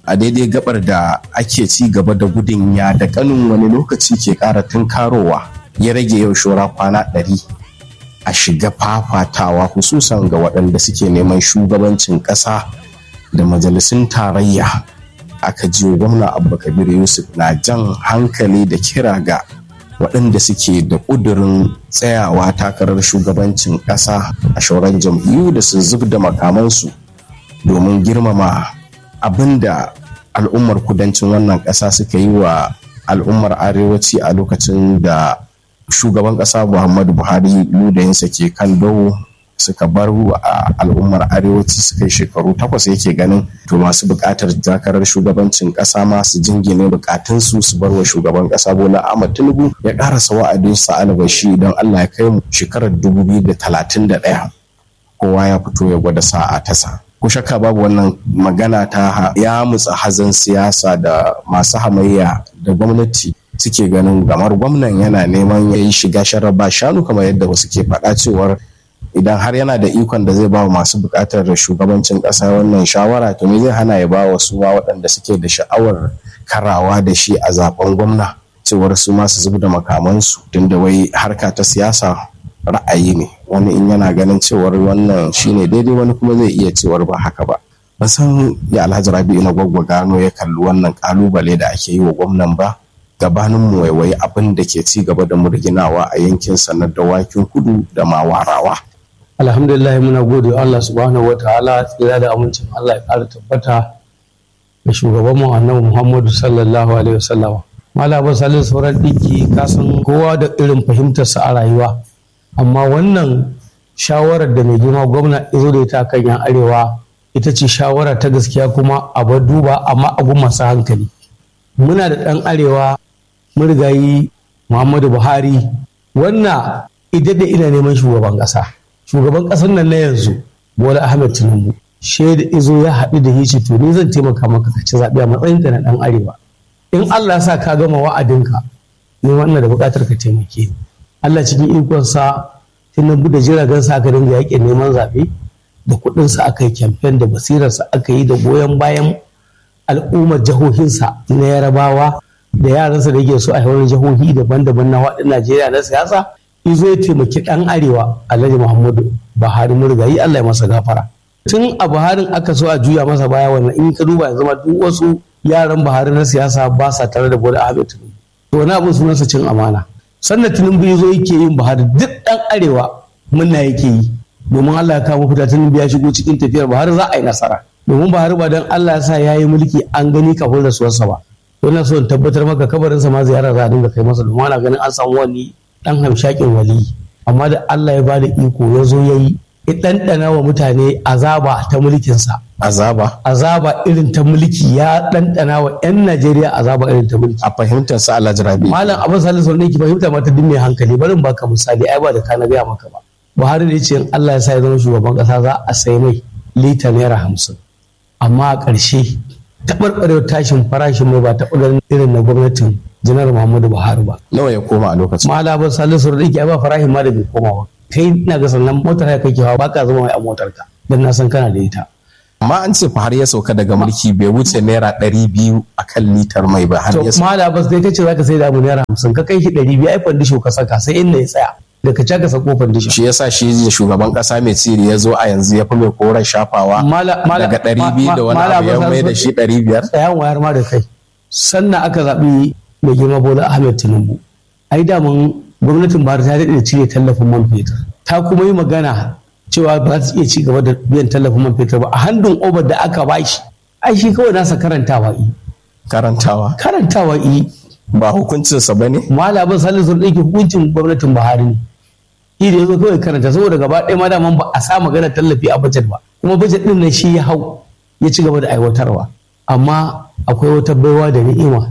a daidai gabar da ake ci gaba da gudun ya da kanin wani lokaci ke ƙara tunkarowa ya rage yau shora kwana ɗari a shiga fafatawa hususan ga waɗanda suke neman shugabancin ƙasa da majalisun tarayya aka jiyo gwamna abba kabir yusuf na jan hankali da kira ga waɗanda suke da ƙudurin tsayawa takarar shugabancin ƙasa a shauran jam'iyyu da su zub da makamansu domin girmama abin da al'ummar kudancin wannan ƙasa suka yi wa al'ummar arewaci a lokacin da shugaban ƙasa muhammadu buhari ludayinsa ke kan dawo suka bar a al'ummar arewaci suka yi shekaru takwas yake ganin to masu buƙatar takarar shugabancin ƙasa ma su jingine buƙatunsu su bar wa shugaban ƙasa bola ahmad tinubu ya ƙarasa wa'adinsa albashi don allah ya kai mu shekarar dubu biyu da talatin da ɗaya kowa ya fito ya gwada sa'a tasa ko shakka babu wannan magana ta ya mutsa hazan siyasa da masu hamayya da gwamnati suke ganin gamar gwamnan yana neman ya yi shiga sharaba shanu kamar yadda wasu ke faɗa cewar idan har yana da ikon da zai ba wa masu buƙatar shugabancin ƙasa wannan shawara to me zai hana ya ba wa su ma waɗanda suke da sha'awar karawa da shi a zaben gwamna cewar su ma su zub da makamansu tunda wai harka ta siyasa ra'ayi ne wani in yana ganin cewar wannan shine daidai wani kuma zai iya cewar ba haka ba ban san ya alhaji rabi'u na gwaggwa gano ya kalli wannan kalubale da ake yi wa gwamnan ba gabanin mu waiwayi abin da ke ci gaba da murginawa a yankin sanar dawakin kudu da mawarawa alhamdulillah muna gode wa Allah subhanahu wataala tsira da amincin Allah ya ƙara tabbata da shugaban mu annabi Muhammadu sallallahu alaihi wasallam malaba salin sauran ɗinki kasan kowa da irin fahimtarsa a rayuwa amma wannan shawarar da mai girma gwamna izo da ita kan yan arewa ita ce shawara ta gaskiya kuma a bar duba amma abu masu hankali muna da ɗan arewa murigayi muhammadu buhari wannan idan da ina neman shugaban ƙasa shugaban ƙasar nan na yanzu bola ahmed tinubu shaida izo ya haɗu da hici to ni zan taimaka maka ka ci zaɓe a matsayinka na ɗan arewa in allah sa ka gama wa'adinka ni wannan da buƙatar ka taimake ni Allah cikin ikonsa tinubu da jiragen sa aka dinga yakin neman zaɓe da kuɗinsa aka yi kyamfen da basirarsa aka yi da goyon bayan al'ummar jihohinsa na yarabawa da yaransa da yake so a yawan jihohi daban-daban na waɗin Najeriya na siyasa izo ya taimaki ɗan arewa Alhaji Muhammadu Buhari murgayi Allah ya masa gafara tun a Buharin aka so a juya masa baya wannan in ka duba yanzu ma duk wasu yaran Buhari na siyasa ba sa tare da Bola Ahmed Tinubu to wani abin sunansa cin amana sannan tinubu ya zo yake yin buhari duk dan arewa munna yake yi domin allah ya kawo fita tinubu ya shigo cikin tafiyar buhari za a yi nasara domin buhari ba don allah ya sa ya yi mulki an gani kafin rasuwarsa ba wannan so in tabbatar maka kabarinsa ma ziyara za a dinga kai masa domin ana ganin an samu wani dan hamshakin wali amma da allah ya bada iko ya zo ya yi ya ɗanɗana wa mutane azaba ta mulkinsa azaba azaba irin ta mulki ya ɗanɗana wa 'yan najeriya azaba irin ta mulki a fahimtar sa alhaji rabi malam abin salisu ne ki fahimta mata duk mai hankali barin baka misali ai ba da kana gaya maka ba buhari da ce in allah ya sa ya zama shugaban kasa za a sai mai lita naira hamsin amma a ƙarshe taɓarɓarewar tashin farashin mai ba taɓa ganin irin na gwamnatin janar muhammadu buhari ba nawa ya koma a lokacin malam abin salisu ne ki ai ba farashin ma da bai koma ba kai na ga sannan motar ya kake hawa baka zama mai a motar ka dan na san kana da ita amma an ce fa har ya sauka daga mulki bai wuce naira ɗari biyu a kan litar mai ba har to ya sauka mala bas dai kace zaka sai da mu naira hamsin ka kai shi ɗari biyu ai fandisho ka saka sai inda ya tsaya da ka caka sako fandisho shi yasa shi da shugaban kasa mai tsiri ya zo a yanzu ya fi mai koren shafawa Mala- mala- daga ɗari biyu da wani mala abu ya Abbas mai da shi ɗari biyar tsayan wayar ma da kai sannan aka zaɓi mai girma bola ahmed tinubu ai daman gwamnatin buhari ta daɗe da cire tallafin man fetur ta kuma yi magana cewa ba za ta iya ci gaba da biyan tallafin man fetur ba a handun obar da aka bashi ai shi kawai nasa karantawa yi karantawa karantawa yi ba hukuncinsa ba ne malamin salisu da yake hukuncin gwamnatin buhari ne shi da ya zo kawai karanta saboda gaba ɗaya ma daman ba a sa magana tallafi a bajet ba kuma bajet ɗin nan shi ya hau ya ci gaba da aiwatarwa amma akwai wata baiwa da ni'ima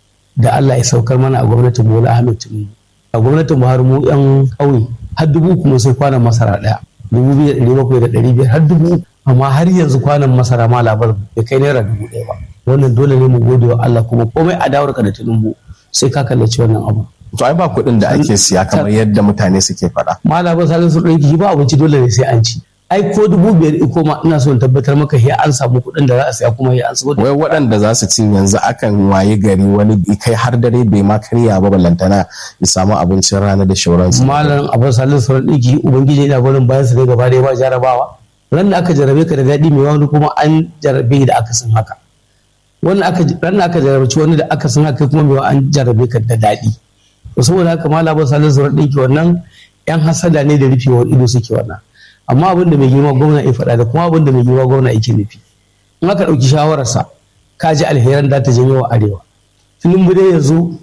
da Allah ya saukar mana a gwamnatin Bola Ahmed Tinubu a gwamnatin Buhari mu yan ƙauye har dubu kuma sai kwanan masara ɗaya dubu biyu da ɗari bakwai da ɗari biyar har dubu amma har yanzu kwanan masara ma labar bai kai naira dubu ɗaya ba wannan dole ne mu gode wa Allah kuma komai adawarka da Tinubu sai ka kallaci wannan abu to ai ba kuɗin da ake siya kamar yadda mutane suke faɗa malamin salin sun ɗauki shi ba abinci dole ne sai an ci ai ko dubu biyar iko ma ina so in tabbatar maka ya an samu kuɗin da za a saya kuma ya an samu wai waɗanda za su ci yanzu akan waye gari wani kai har dare bai ma karya ba ballantana ya samu abincin rana da shauransu malam abu salin sauran ɗiki ubangiji yana gurin bayan su ne gaba da ba jarabawa ran da aka jarabe ka da daɗi mai wani kuma an jarabe da aka san haka wannan aka ran da aka jarabci wani da aka san haka kuma mai an jarabe ka da daɗi to saboda haka malam abu salin sauran ɗiki wannan yan hasada ne da rufewar ido suke wannan amma abin da mai girma gwamna ya faɗa da kuma abin da mai girma gwamna yake nufi in aka ɗauki shawararsa ka ji alheran da ta janyo wa arewa tinubu dai yanzu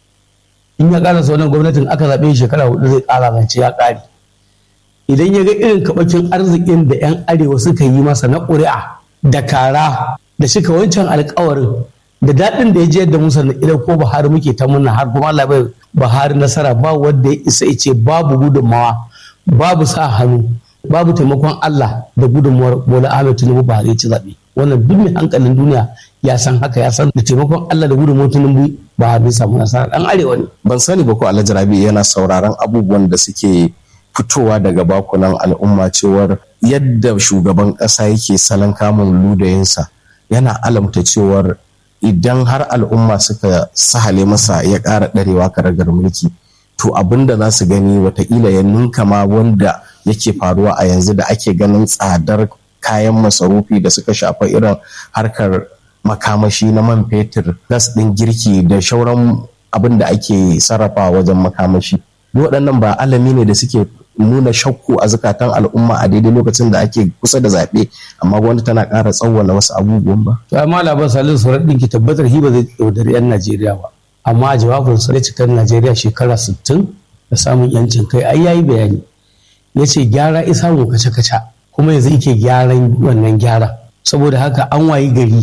in ya ƙara wannan gwamnatin aka zaɓe shekara hudu zai ƙara zance ya ƙare idan ya ga irin kaɓakin arzikin da 'yan arewa suka yi masa na ƙuri'a da kara da shika wancan alkawarin da daɗin da ya je da musa idan ko Buhari muke ta murna har kuma Allah bai Buhari nasara ba wanda ya isa ya ce babu gudunmawa babu sa hannu babu taimakon Allah da gudunmuwar Bola Ahmed Tinubu Buhari ya ci zaɓe wannan duk mai hankalin duniya ya san haka ya san da taimakon Allah da gudunmuwar Tinubu Buhari ya samu nasara dan arewa ne ban sani ba ko Alhaji Rabi yana sauraron abubuwan da suke fitowa daga bakunan al'umma cewar yadda shugaban ƙasa yake salon kamun ludayinsa yana alamta cewar idan har al'umma suka sahale masa ya ƙara ɗarewa karagar mulki to abin da za su gani watakila ya ninka ma wanda yake faruwa a yanzu da ake ganin tsadar kayan masarufi da suka shafa irin harkar makamashi na man fetur gas ɗin girki da shauran abin da ake sarrafa wajen makamashi waɗannan ba alami ne da suke nuna shakku a zukatan al'umma a daidai lokacin da ake kusa da zaɓe amma gwamnati tana ƙara tsawwala wasu abubuwan ba. to amma labar salin sauran ɗin ki tabbatar hiba zai yaudari 'yan najeriya ba amma jawabin sa cikar najeriya shekara 60 da samun yancin kai ai yayi bayani ya ce gyara isa mu kace kaca kuma yanzu yake gyaran wannan gyara saboda haka an wayi gari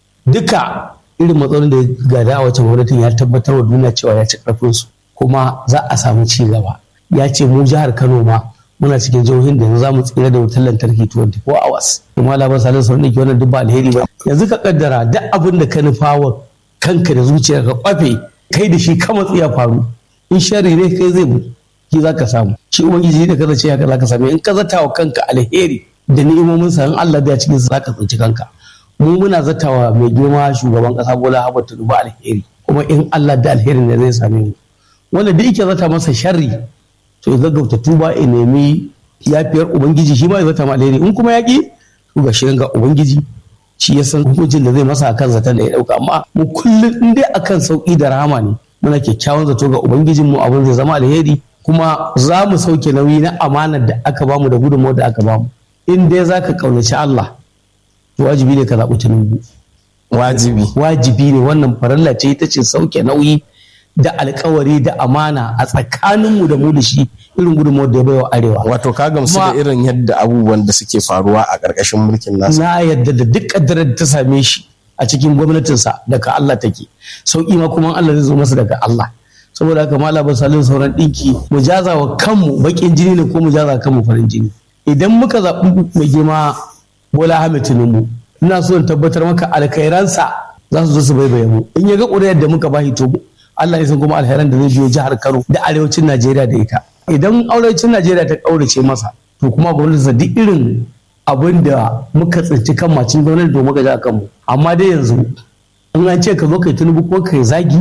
duka irin matsalolin da gada a wacce gwamnatin ya tabbatar wa duniya cewa ya ci karfin su kuma za a samu ci gaba ya ce mu jihar Kano ma muna cikin jihohin da yanzu za mu tsira da wutar lantarki 24 hours kuma labar salin sauran da ke wannan duk ba alheri ba yanzu ka kaddara duk abin da ka nufa wa kanka da zuciya ka kwafe kai da shi ka matsi ya faru in shari ne kai zai mu ki za ka samu shi ubangiji da kaza ce haka za ka samu in ka zata wa kanka alheri da ni'imomin sa in Allah da cikin sa za ka tsinci kanka mu muna zatawa mai girma shugaban kasa Bola Ahmed Tinubu alheri kuma in Allah da alheri ne zai same mu wanda duk yake zata masa sharri to ya gaggauta tuba ya nemi yafiyar ubangiji shi ma ya zata ma alheri in kuma ya ki to ga shirin ga ubangiji shi ya san hukuncin da zai masa akan zaton da ya dauka amma mu kullum in dai akan sauki da rahama ne muna kyakkyawan zato ga ubangijin mu abin zai zama alheri kuma za mu sauke nauyi na amanar da aka bamu da gudunmawar da aka bamu in dai za ka kaunaci Allah to wajibi ne ka zaɓi tunubu wajibi wajibi ne wannan faralla ce ita ce sauke nauyi da alkawari da amana a tsakaninmu da mu da shi irin gudunmawar da ya baiwa arewa wato ka gamsu da irin yadda abubuwan da suke faruwa a ƙarƙashin mulkin nasa na yadda da duk kaddarar da ta same shi a cikin gwamnatinsa daga Allah take sauki ma kuma Allah zai zo masa daga Allah saboda haka mala ba salin sauran ɗinki mu jaza wa kanmu baƙin jini ne ko mu jaza kanmu farin jini idan muka zaɓi mai girma Bola Ahmed Tinubu ina so in tabbatar maka alkhairansa za su zo su baibaye mu in ya ga ƙuri'ar da muka bashi to Allah ya san kuma alheran da zai biyo jihar Kano da arewacin Najeriya da ita. Idan arewacin Najeriya ta kaurace masa to kuma gwamnatinsa duk irin abin da muka tsinci kan macin gwamnati to muka ja kanmu. Amma dai yanzu in an ce ka zo kai tunubu ko kai zagi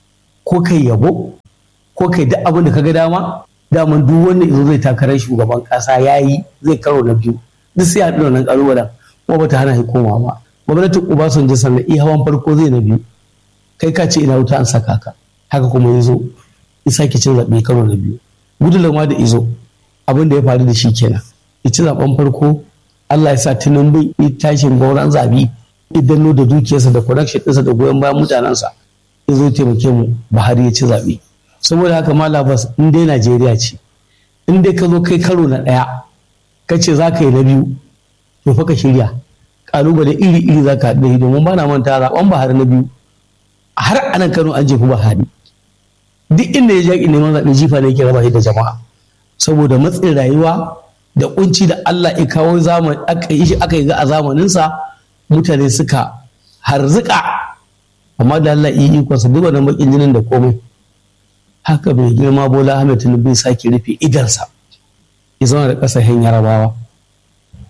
ko kai yabo ko kai duk abin da ka ga dama daman duk wanda yazo zai takarar shugaban kasa yayi zai karo na biyu duk sai a haɗu wannan ƙalubalen kuma bata hana shi koma ba. Gwamnatin Obasanjo sannan iya hawan farko zai na biyu kai ka ce ina wuta an saka ka. haka kuma ya zo ya sake cin zaɓe karo na biyu gudular ma da izo abin da ya faru da shi kenan ya ci zaɓen farko Allah ya sa tinubu ya tashin gauran zabi idan da dukiyarsa da connection ɗinsa da goyon bayan mutanensa ya zo taimake mu Buhari ya ci zaɓe saboda haka ma labas in dai Najeriya ce in dai ka zo kai karo na ɗaya ka ce za ka yi na biyu to fa ka shirya ƙalubale iri-iri za ka haɗu domin ba na manta zaɓen Buhari na biyu har anan Kano an jefi Buhari duk inda ya jaƙi neman zaɓe jifa ne ke raba shi da jama'a saboda matsin rayuwa da kunci da Allah ya kawo zamani aka yi shi aka yi ga a zamaninsa mutane suka harzuka amma da Allah yi ikon sa duk wannan bakin jinin da komai haka bai girma Bola Ahmed Tinubu bai sake rufe idansa ya zama da ƙasashen Yarabawa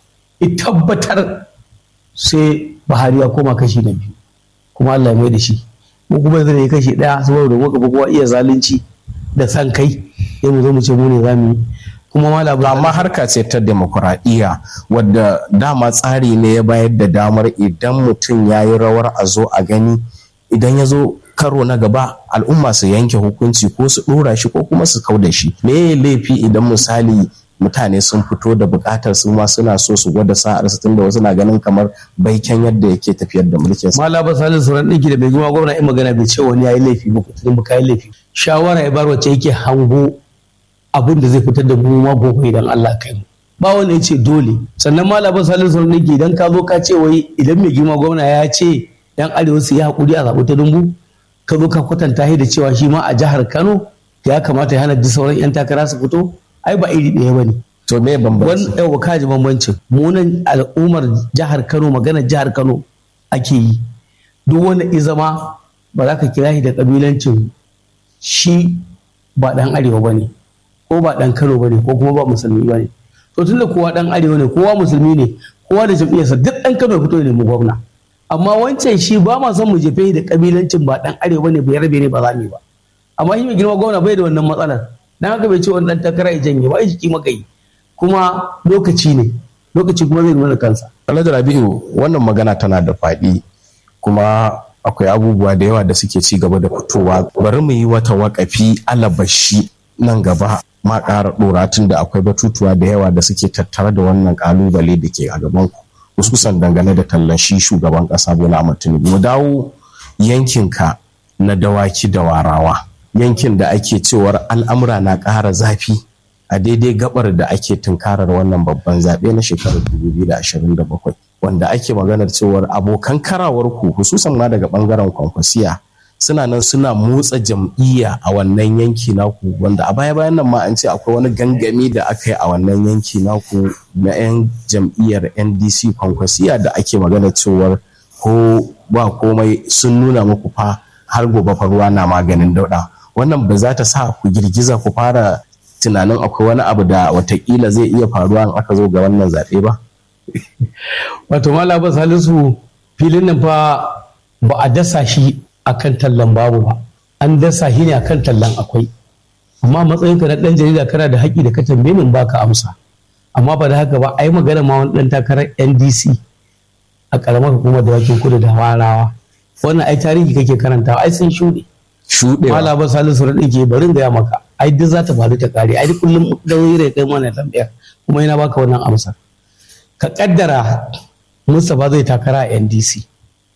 tabbatar sai Buhari ya koma kashi na biyu kuma Allah ya mai da shi mu kuma zai yi kashi ɗaya saboda muka fi kowa iya zalunci da san kai sai mu zo mu ce mu ne za mu yi kuma malam amma harka ce ta demokuraɗiyya wadda dama tsari ne ya bayar da damar idan mutum ya yi rawar a zo a gani idan ya zo karo na gaba al'umma su yanke hukunci ko su ɗora shi ko kuma su kau da shi me ya laifi idan misali mutane sun fito da buƙatar su ma suna so su gwada sa'ar su tunda wasu na ganin kamar baiken yadda yake tafiyar da mulkin sa malaba salin sauran ɗinki da bai gima gwamna in magana bai ce wani ya yi laifi ba kuturin ba yi laifi shawara ya bar wacce yake hango abin da zai fitar da mu ma gobe idan Allah kai mu ba wanda ya ce dole sannan malaba salin sauran ɗinki idan ka zo ka ce wai idan mai girma gwamna ya ce yan arewa su yi hakuri a zaɓi ta dumbu ka zo ka kwatanta shi da cewa shi ma a jihar Kano ya kamata ya hana duk sauran yan takara su fito ai ba iri ɗaya bane to me bambanci wannan yawa kaji bambancin munan al'ummar jihar Kano magana jihar Kano ake yi duk wanda izama ba za ka kira shi da kabilancin shi ba dan arewa bane ko ba dan Kano bane ko kuma ba musulmi bane to tunda kowa dan arewa ne kowa musulmi ne kowa da jam'iyyarsa duk dan Kano fito ne mu gwamna amma wancan shi ba ma son mu jefe da kabilancin ba dan arewa ne bai rabe ne ba za mu yi ba amma shi mai girma gwamna bai da wannan matsalar dan haka bai ce wani dan takara ya janye ba jiki maka yi kuma lokaci ne lokaci kuma zai nuna kansa Alhaji Rabi'u wannan magana tana da faɗi kuma akwai abubuwa da yawa da suke ci gaba da fitowa bari mu yi wata wakafi alabashi nan gaba ma ƙara ɗora tun da akwai batutuwa da yawa da suke tattare da wannan ƙalubale da ke a gaban ku hususan dangane da tallan shi shugaban ƙasa Bola Ahmed Tinubu mu dawo yankinka na dawaki da warawa yankin da ake cewar al'amura na ƙara zafi a daidai gabar da ake tunkarar wannan babban zaɓe na shekarar 2027 wanda ake maganar cewar abokan karawar ku hususan ma daga ɓangaren kwankwasiya suna nan suna motsa jam'iyya a wannan yanki naku wanda a baya bayan nan ma an ce akwai wani gangami da aka yi a wannan yanki naku na 'yan jam'iyyar ndc kwankwasiya da ake magana cewar ko ba komai sun nuna muku fa har gobe fa ruwa na maganin dauɗa wannan ba za ta sa ku girgiza ku fara tunanin akwai wani abu da watakila zai iya faruwa in aka zo ga wannan zaɓe ba? wato malaba salisu filin nan fa ba a dasa shi akan tallan babu ba an dasa shi ne akan tallan akwai amma matsayin ka na dan jarida kana da haƙi da ka tambaye min baka amsa amma ba da haka ba ai magana ma wani dan takarar NDC a karamar hukumar da wakin kudu da warawa wannan ai tarihi kake karantawa ai sun shuɗe Shuɗewa. malaba salisu raɗi ke barin gaya maka ai duk za ta faru ta kare ai duk kullum da wuri kai mana tambayar kuma yana baka wannan amsa ka kaddara Mustapha zai takara a NDC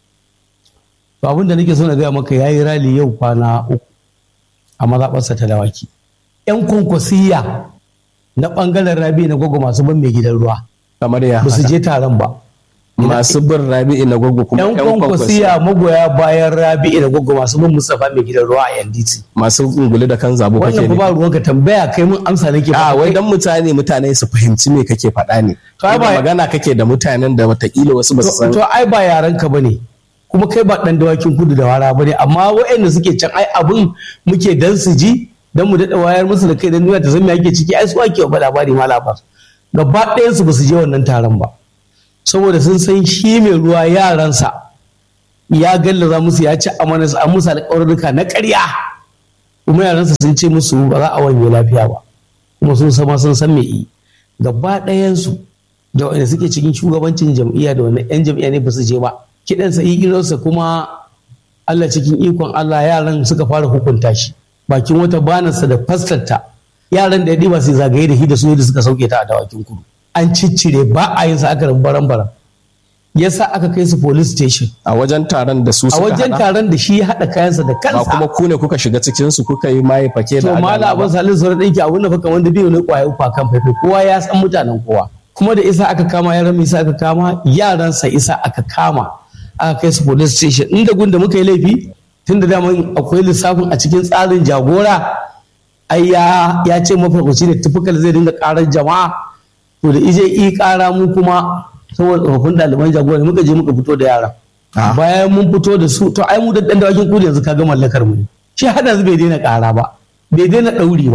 to abin da nake so na gaya maka yayi rali yau kwana uku a mazaɓarsa ta dawaki yan kwankwasiya na ɓangaren rabi na gwagwa masu ban mai gidan ruwa Kamar ya ba su haka. je taron ba Masu bin rabi'i na gwaggo kuma yan kwankwasiya magoya bayan rabi na gwagwa masu ban Mustapha mai gidan ruwa a NDC Masu unguli da kan zabo kake wannan ne. kuma ruwanka tambaya kai mun amsa nake A ba wai dan mutane mutane su fahimci me kake faɗa ne. To, ai ba- Ba magana kake da mutanen da watakila wasu ba su san. to ai ba yaran ka bane kuma kai ba dan dawakin kudu da wara bane amma waɗanda suke can ai abun muke dan su ji dan mu daɗa wayar musu da kai dan duniya ta san me ake ciki ai su ake ba labari ma labar gaba ɗayan su ba su je wannan taron ba saboda sun san shi mai ruwa yaransa ya gallaza musu ya ci amana su an musu alƙawarruka na ƙarya kuma yaransa sun ce musu ba za a wanye lafiya ba kuma sun sama sun san me yi gaba ɗayansu da wanda suke cikin shugabancin jam'iyya da wanda 'yan jam'iyya ne ba su je ba kiɗansa igilarsa kuma Allah cikin ikon Allah yaran suka fara hukunta shi bakin wata banarsa da fastarta yaran da ya ɗiba sai zagaye da shi da su da suka sauke ta a dawakin kudu an ciccire ba a yin sa aka baran baran yasa aka kai su police station A wajen taron da su a suka wajen haɗa. taron da shi ya haɗa kayansa da Ba kansa kuma ku ne kuka shiga cikin su kuka yi maye fake to da mala adala abin ba. salin sauran ɗinki abin da fa kamar da biyu ne kwaye ufa kan faifai kowa ya san mutanen kowa kuma da isa aka kama yaran isa aka kama yaransa isa aka kama aka kai su police station inda gun da muka yi laifi tun da dama akwai lissafin a cikin tsarin jagora ai ya ya ce mafarkaci ne tufukal zai dinga karar jama'a to da ije i kara mu kuma saboda tsofaffin ɗaliban jagora ne muka je muka fito da yaran Ah. bayan mun fito da su to ai mu da dan dawakin kudi yanzu kaga mallakar mu ne shi hada yanzu bai daina kara ba bai daina ɗauri ba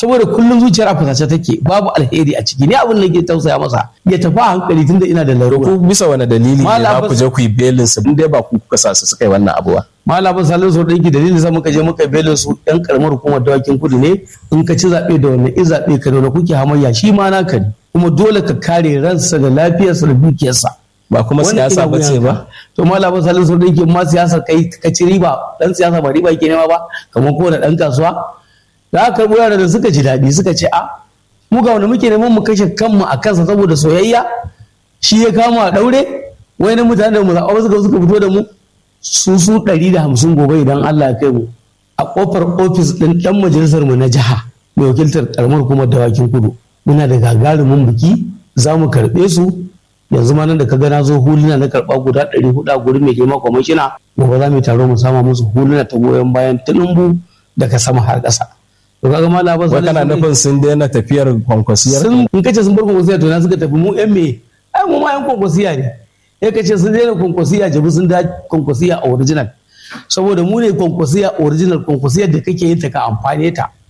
saboda kullum zuciyar a fusace take babu alheri a ciki ni abin da ke tausaya masa ya tafi a hankali tunda ina da larura ku bisa wani dalili ne Malam za ku Abbas- je ku yi belin su in dai ba ku kuka sa su suka yi wannan abu ba malamin salin sau ɗinki dalilin sa muka je muka belin su ɗan karamar hukumar dawakin kudu ne in ka ci zaɓe da wannan in zaɓe ka da wani kuke hamayya shi ma naka ne kuma dole ka kare ransa da lafiyarsa da dukiyarsa ba kuma Wannan siyasa ina ba ce wuyanka. ba to malamin salin sau ɗinki ma siyasa kai ka ci riba dan siyasa ba riba ke nema ba kamar kowane ɗan kasuwa da aka karɓo yara da suka ji daɗi suka ce a mu ga wanda muke neman mu kashe kanmu a kansa saboda soyayya shi ya kama a ɗaure wai na mutane da mu zaɓa suka suka fito da mu su su ɗari da hamsin gobe idan Allah ya kai mu a ƙofar ofis ɗin ɗan majalisar mu na jiha mai wakiltar ƙaramar hukumar dawakin kudu muna da gagarumin biki za mu karɓe su yanzu ma nan da ka ga na zo huluna na karɓa guda ɗari hudu a gurin mai girma kwamishina gobe za mu yi taro mu sama musu huluna ta goyon bayan tunumbu daga sama har ƙasa. To kaga ma labar wai kana nufin sun daina tafiyar kwankwasiyar sun in kace sun bar kwankwasiya to na suka tafi mu yan me ai mu ma yan kwankwasiya ne ya kace sun daina kwankwasiya jabi sun da kwankwasiya original saboda mu ne kwankwasiya original kwankwasiyar da kake yin ta ka amfane ta